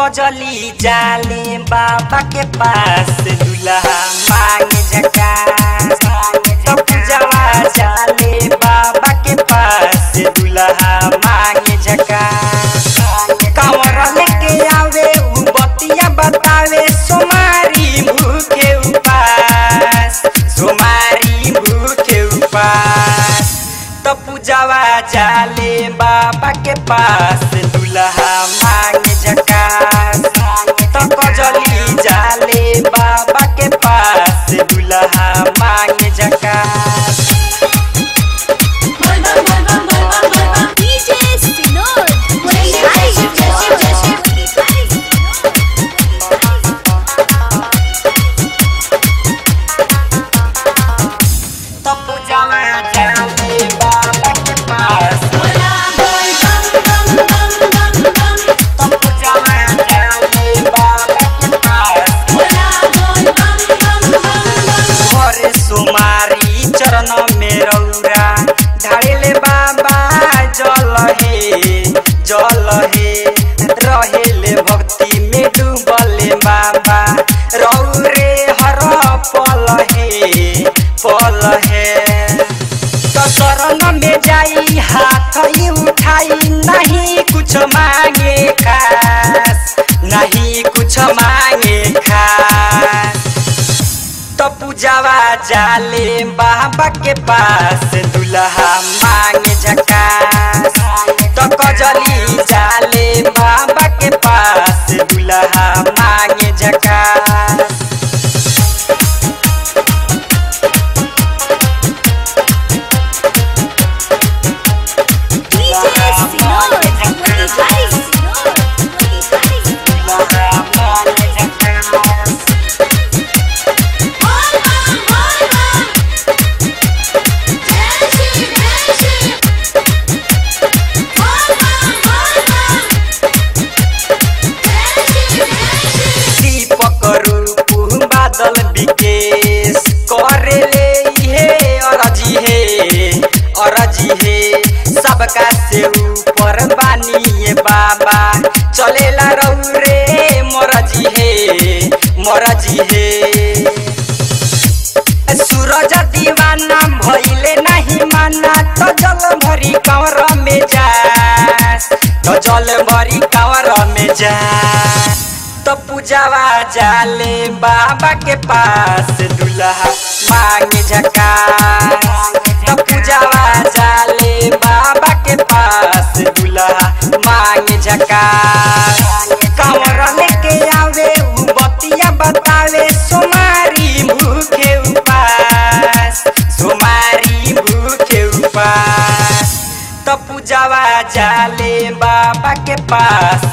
कजली जाले बाबा के पास दुल्हा मांगे झकास तो पूजवा जाले बाबा के पास दुल्हा मांगे झकास कंवर लेके आवे उ बतिया बतावे सोमारी भूखे उपास सोमारी भूखे उपास तो पूजवा जाले बाबा के पास दुल्हा मांगे झकास तो कजली जाले बाबा के पास दुल्हा मांगे झकास DJ Sinor, तो पूजवा जाले बाबा के पास तो पूजवा जाले बाबा के पास घरे सुमारी चरण में रौरा ढाड़ेले बाबा जल हे जल हे रहेले भक्ति में डूबले बाबा रौरे हर पल हे पल हे तो शरण में जाई हाथ ही उठाई नहीं कुछ मांगे खास नहीं कुछ मांगे खास तो पूजावा जाले बाबा के पास दुल्हा मांगे झकास तो कजली जाले बाबा के पास दुल्हा मांगे झकास DJ Sinor, दुल्हा मांगे झकास दीपक रूप बादल विकेश करेले हे अरजी हे अरजी हे सबका से ऊपर बानिए बाबा चलेला रौरे मरजी हे मरजी हे सूरज दीवाना भइले नहीं माना तो जल भरी कंवर में जा तो जल भरी कंवर में जा तो पूजावा जाले बाबा के पास दुल्हा मांगे झकास तो पूजावा जाले बाबा के पास दुल्हा मांगे झकास कंवर लेके आवे उ बतिया बतावे सोमारी भूखे उपास सोमारी भूखे उपास तो पूजावा जाले बाबा के पास